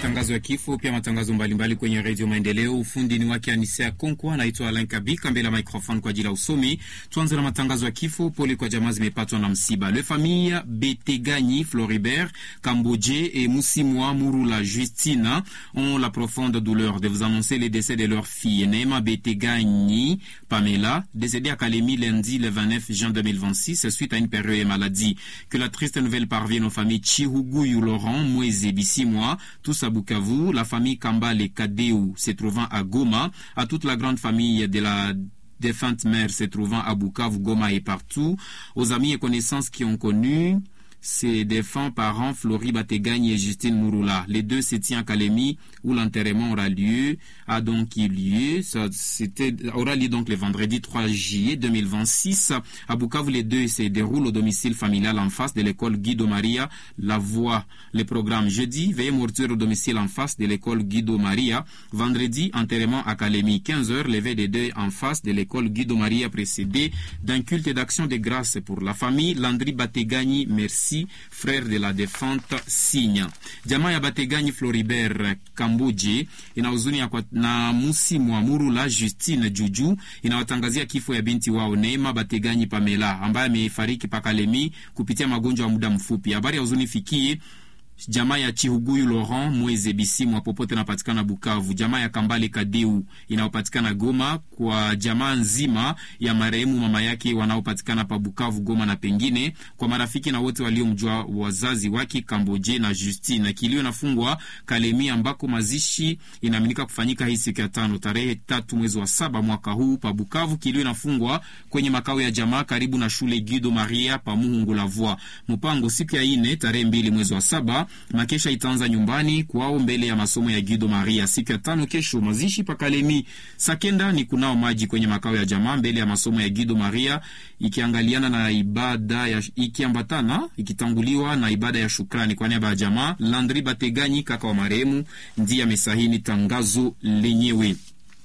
matangazo ya kifo, pia matangazo mbalimbali kwenye redio Maendeleo. Ufundi ni wake Anisea Konkwa, anaitwa Alain Kabika mbele ya microphone kwa ajili ya usomi. Tuanze na matangazo ya kifo. Pole kwa jamaa zimepatwa na msiba. Le famille Beteganyi Floribert Kamboje et Moussimwa Murula Justina ont la profonde douleur de vous annoncer le décès de leur fille Neema Beteganyi Pamela, décédée à Kalemi lundi le 29 juin 2026 suite à une période de maladie. Que la triste nouvelle parvienne aux familles Chihuguyu Laurent, Mweze Bissimwa, tous à Bukavu, la famille Kambale Kadeu se trouvant à Goma, à toute la grande famille de la défunte mère se trouvant à Bukavu, Goma et partout, aux amis et connaissances qui ont connu ses défunts parents Flori Bategagne et Justine Mouroula. Les deux se tiennent à Kalemi où l'enterrement aura lieu, a donc eu lieu. Ça, c'était, aura lieu donc le vendredi 3 juillet 2026. À Bukavu, les deux se déroulent au domicile familial en face de l'école Guido Maria. La voix, le programme jeudi, veillée mortuaire au domicile en face de l'école Guido Maria. Vendredi, enterrement à Kalemi. 15 heures, levé des deux en face de l'école Guido Maria précédé d'un culte d'action de grâce pour la famille. Landry Bategani, merci frère de la défunte Sinya. Jamaa ya Bateganyi Floribert Kambuje ina huzuni na Musi Mwamuru la Justine Juju inawatangazia kifo ya binti wao Neema Bateganyi Pamela ambaye amefariki Pakalemi kupitia magonjwa ya muda mfupi. Habari ya huzuni fikie jamaa ya Chihuguyu Laurent Mweze Bisimwa popote inapatikana Bukavu, jamaa ya Kambale Kadeu inayopatikana Goma, kwa jamaa nzima ya marehemu mama yake wanaopatikana pa Bukavu, Goma na pengine, kwa marafiki na wote waliomjua wazazi wake Kamboje na Justine. Kilio nafungwa Kalemi ambako mazishi inaaminika kufanyika hii siku ya tano tarehe tatu mwezi wa saba mwaka huu pa Bukavu. Kilio inafungwa kwenye makao ya jamaa karibu na shule Guido Maria pa Muhungu la Voix. Mpango siku ya ine tarehe mbili mwezi wa saba makesha itaanza nyumbani kwao mbele ya masomo ya Guido Maria. Siku ya tano kesho mazishi pakalemi sakenda ni kunao maji kwenye makao ya jamaa mbele ya masomo ya Guido Maria, ikiangaliana na ibada ya ikiambatana ikitanguliwa na ibada ya shukrani kwa niaba ya jamaa. Landri Bateganyi kaka wa marehemu ndiye amesahini tangazo lenyewe.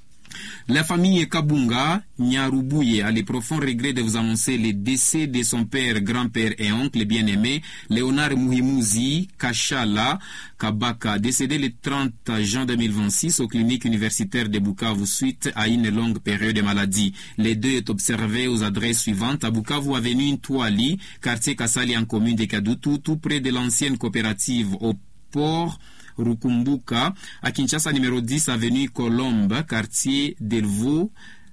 La famille Kabunga Nyarubuye a le profond regret de vous annoncer le décès de son père, grand-père et oncle bien-aimé, Léonard Muhimuzi Kashala Kabaka, décédé le 30 juin 2026 aux cliniques universitaires de Bukavu suite à une longue période de maladie. Les deux est observé aux adresses suivantes à Bukavu, avenue Ntwali, quartier Kasali en commune de Kadutu, tout près de l'ancienne coopérative au port Rukumbuka, à Kinshasa numéro 10 avenue Colombe, quartier Delvaux,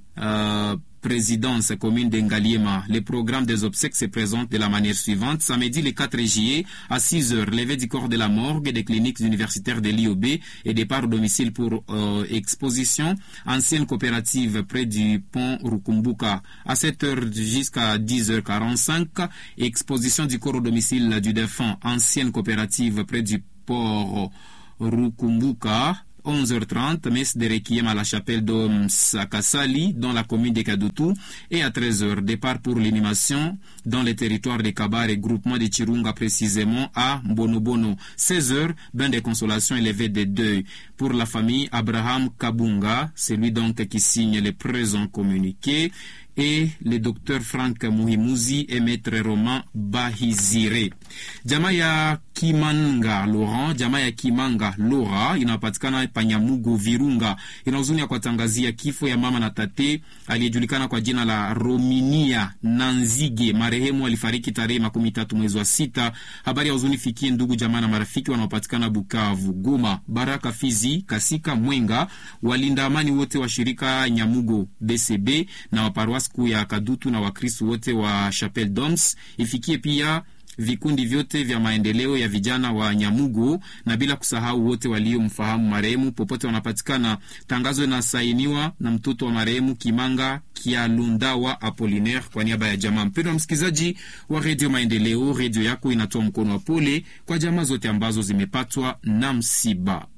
euh, présidence commune d'Engaliema. Le programme des obsèques se présente de la manière suivante. Samedi le 4 juillet à 6 heures, levée du corps de la morgue des cliniques universitaires de l'IOB et départ au domicile pour euh, exposition. Ancienne coopérative près du pont Rukumbuka. À 7 heures jusqu'à 10h45, exposition du corps au domicile du défunt. Ancienne coopérative près du port Rukumbuka. 11h30, messe de requiem à la chapelle d'Omsakasali, dans la commune de Kadutu, et à 13h, départ pour l'animation dans les territoires de Kabar et groupement de Chirunga, précisément à Bonobono. 16h, bain de consolation élevé de deuil. Pour la famille Abraham Kabunga, celui donc qui signe le présent communiqué, et le docteur Frank Muhimuzi et maître Roman Bahizire. Jamaa ya Kimanga Laurent, jamaa ya Kimanga Lora inapatikana Panyamugo Virunga, ina huzuni ya kuwatangazia kifo ya mama na tate aliyejulikana kwa jina la Rominia Nanzige. Marehemu alifariki tarehe makumi tatu mwezi wa sita. Habari ya huzuni fikie ndugu jamaa na marafiki wanaopatikana Bukavu, Goma, Baraka, Fizi, Kasika, Mwenga, walinda amani wote wa shirika Nyamugo BCB na waparuasi kuu ya Kadutu na Wakristu wote wa Chapelle Doms. Ifikie pia vikundi vyote vya maendeleo ya vijana wa Nyamugo na bila kusahau wote waliomfahamu marehemu popote wanapatikana. Tangazo inasainiwa na mtoto wa marehemu Kimanga Kialundawa Apolinaire kwa niaba ya jamaa. Mpendwa msikilizaji wa Redio Maendeleo, redio yako inatoa mkono wa pole kwa jamaa zote ambazo zimepatwa na msiba.